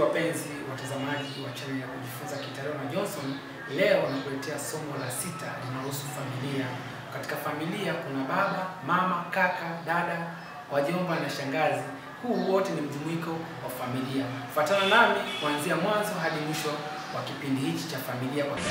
wapenzi watazamaji wa channel ya kujifunza Kiitaliano na Johnson, leo nakuletea somo la sita linalohusu familia. Katika familia kuna baba, mama, kaka, dada, wajomba na shangazi. Huu wote ni mjumuiko wa familia. Fuatana nami kuanzia mwanzo hadi mwisho wa kipindi hichi cha familia kwa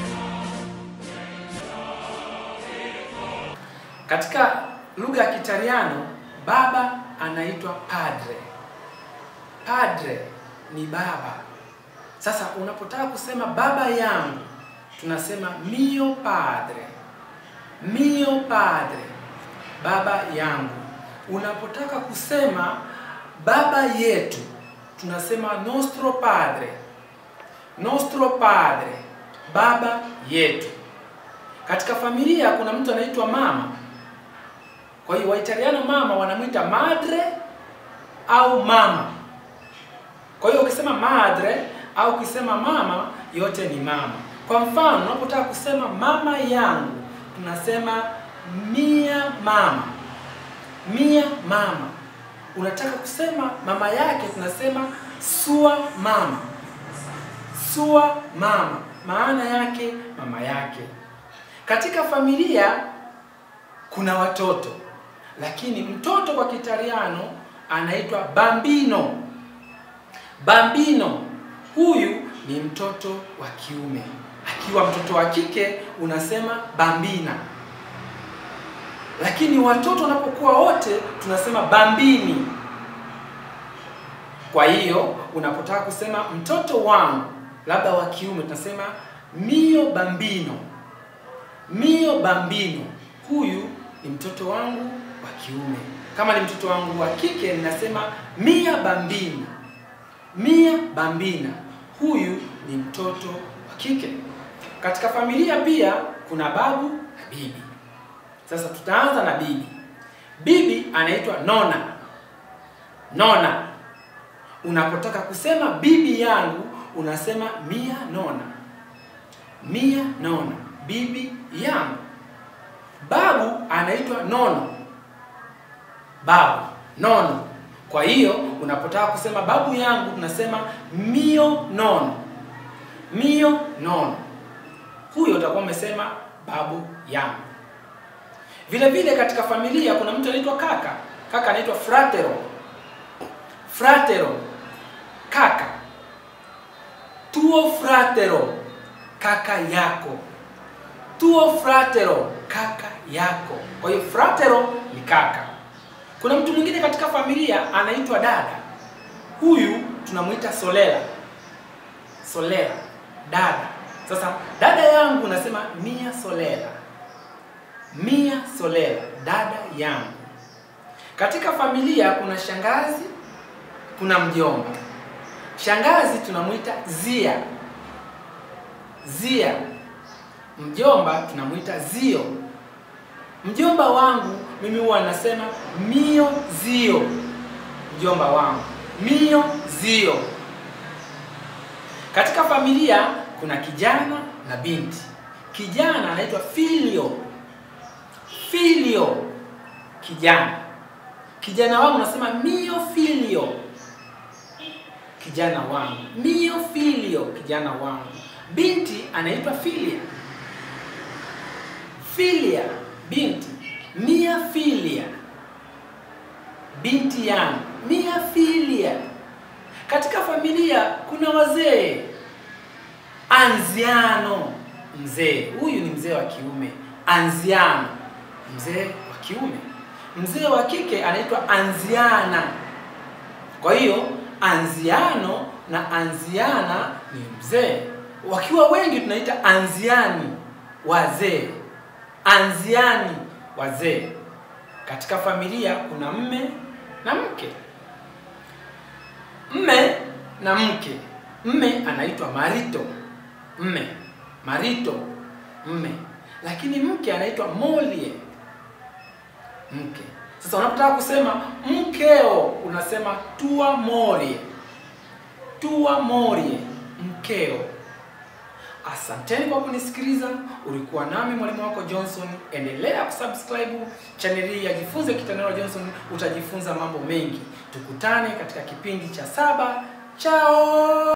Katika lugha ya Kitaliano baba anaitwa padre. Padre ni baba. Sasa unapotaka kusema baba yangu, tunasema mio padre, mio padre, baba yangu. Unapotaka kusema baba yetu, tunasema nostro padre, nostro padre, baba yetu. Katika familia kuna mtu anaitwa mama. Kwa hiyo Waitaliano mama wanamwita madre au mama. Kwa hiyo ukisema madre au ukisema mama, yote ni mama. Kwa mfano, unapotaka kusema mama yangu, tunasema mia mama, mia mama. Unataka kusema mama yake, tunasema sua mama, sua mama, maana yake mama yake. Katika familia kuna watoto, lakini mtoto kwa Kitaliano anaitwa bambino. Bambino huyu ni mtoto wa kiume. Akiwa mtoto wa kike unasema bambina, lakini watoto wanapokuwa wote tunasema bambini. Kwa hiyo unapotaka kusema mtoto wangu labda wa kiume tunasema mio bambino, mio bambino. Huyu ni mtoto wangu wa kiume. Kama ni mtoto wangu wa kike ninasema mia bambini mia bambina, huyu ni mtoto wa kike. Katika familia pia kuna babu na bibi. Sasa tutaanza na bibi. Bibi anaitwa nona. Nona, unapotaka kusema bibi yangu unasema mia nona, mia nona, bibi yangu. Babu anaitwa nono, babu nono. Kwa hiyo unapotaka kusema babu yangu unasema mio nono, mio nono. Huyo utakuwa umesema babu yangu. Vile vile katika familia kuna mtu anaitwa kaka. Kaka anaitwa fratero, fratero, kaka. Tuo fratero, kaka yako. Tuo fratero, kaka yako. Kwa hiyo fratero ni kaka. Kuna mtu mwingine katika familia anaitwa dada. Huyu tunamwita solela, solela, dada. Sasa dada yangu unasema mia solela, mia solela, dada yangu. Katika familia kuna shangazi, kuna mjomba. Shangazi tunamwita zia, zia. Mjomba tunamwita zio. Mjomba wangu mimi huwa nasema mio zio, mjomba wangu mio zio. Katika familia kuna kijana na binti. Kijana anaitwa filio, filio, kijana. Kijana wangu nasema mio filio, kijana wangu mio filio, kijana wangu. Binti anaitwa filia, filia, binti mia filia, binti yangu mia filia. Katika familia kuna wazee, anziano, mzee. Huyu ni mzee wa kiume, anziano, mzee wa kiume. Mzee wa kike anaitwa anziana. Kwa hiyo anziano na anziana ni mzee, wakiwa wengi tunaita anziani, wazee, anziani wazee. Katika familia kuna mme na mke, mme na mke. Mme anaitwa marito, mme, marito, mme, lakini mke anaitwa molie, mke. Sasa unapotaka kusema mkeo unasema tua morie, tua morie, mkeo. Asanteni kwa kunisikiliza. Ulikuwa nami mwalimu wako Johnson. Endelea kusubscribe channel hii ya Jifunze Kitaliano Johnson, utajifunza mambo mengi. Tukutane katika kipindi cha saba chao.